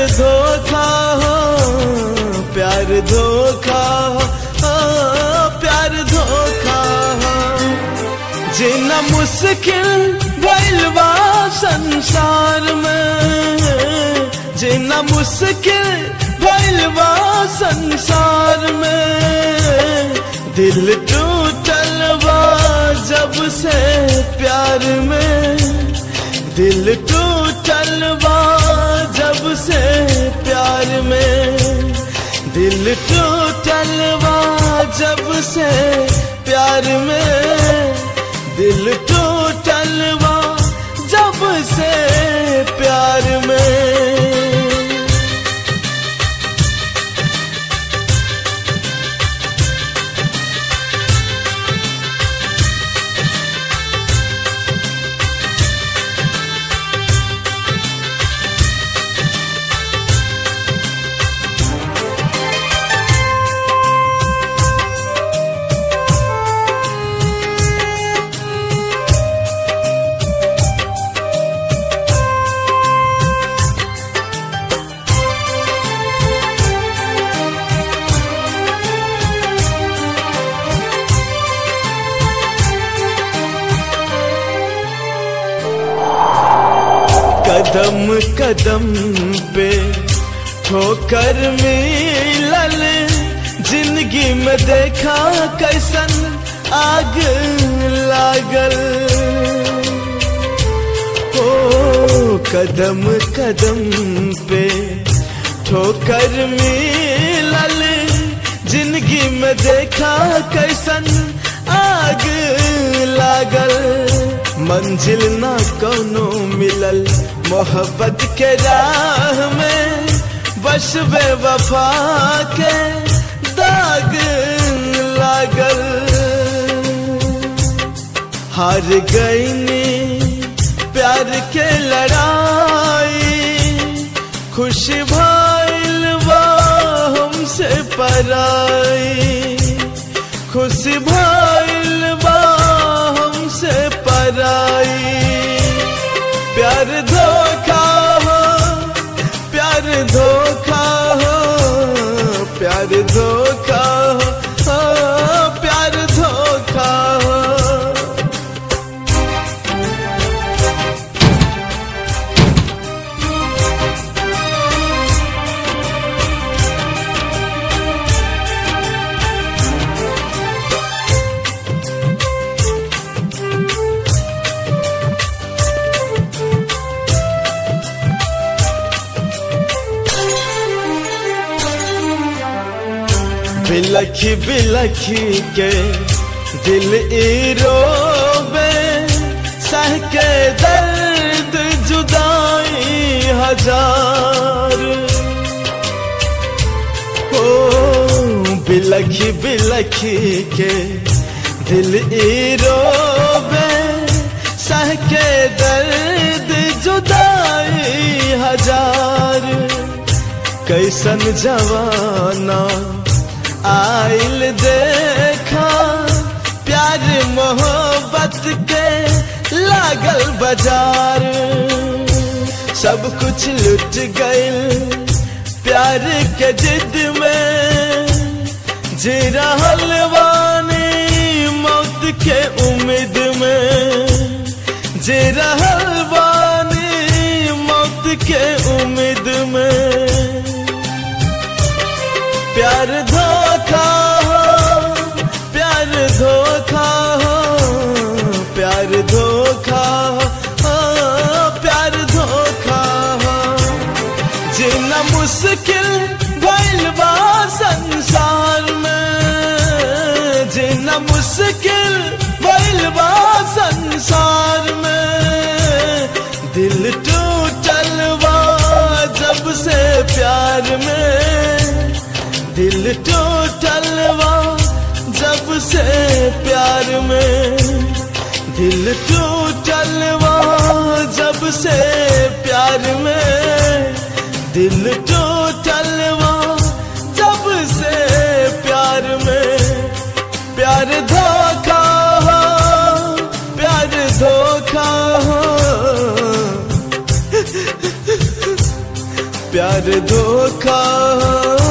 धोखा हो प्यार धोखा हो ओ, प्यार धोखा हो जीना मुश्किल भइल बा संसार में जीना मुश्किल भइल बा संसार में दिल टूटल बा जब से प्यार में दिल टूटल बा जब से प्यार में दिल टूटल बा जब से प्यार में दिल टूटल बा जब से प्यार में कदम कदम पे ठोकर मिलल जिंदगी में देखा कैसन आग लागल ओ कदम कदम पे ठोकर मिलल जिंदगी में देखा कैसन आग लागल मंजिल ना कोनो मिलल मोहब्बत के राह में बस बेवफा के दाग लागल हार गईनी प्यार के लड़ाई खुश भइल बा हमसे पराई खुश भइल बा हमसे पराई प्यार धोखा हो प्यार धोखा हो प्यार धोखा हो ओ, प्यार धोखा हो बिलखी बिलखी के दिल ई रोबे सह के दर्द जुदाई हजार ओ बिलखी बिलखी के दिल ई रोबे सह के दर्द जुदाई हजार कैसन जवाना आइल देखा प्यार मोहब्बत के लागल बाजार सब कुछ लुट गइल प्यार के जिद में जी रहल बानी मौत के उम्मीद में जी रहल बानी मौत के उम्मीद में प्यार धोखा हो प्यार धोखा हो प्यार धोखा हो ओ, प्यार धोखा हो जीना मुश्किल भइल बा संसार में जीना मुश्किल भइल बा संसार में दिल टूटल बा जब से प्यार में दिल टूटल बा जब से प्यार में दिल टूटल बा जब से प्यार में दिल टूटल बा जब से प्यार में प्यार धोखा हो प्यार धोखा हो प्यार धोखा हो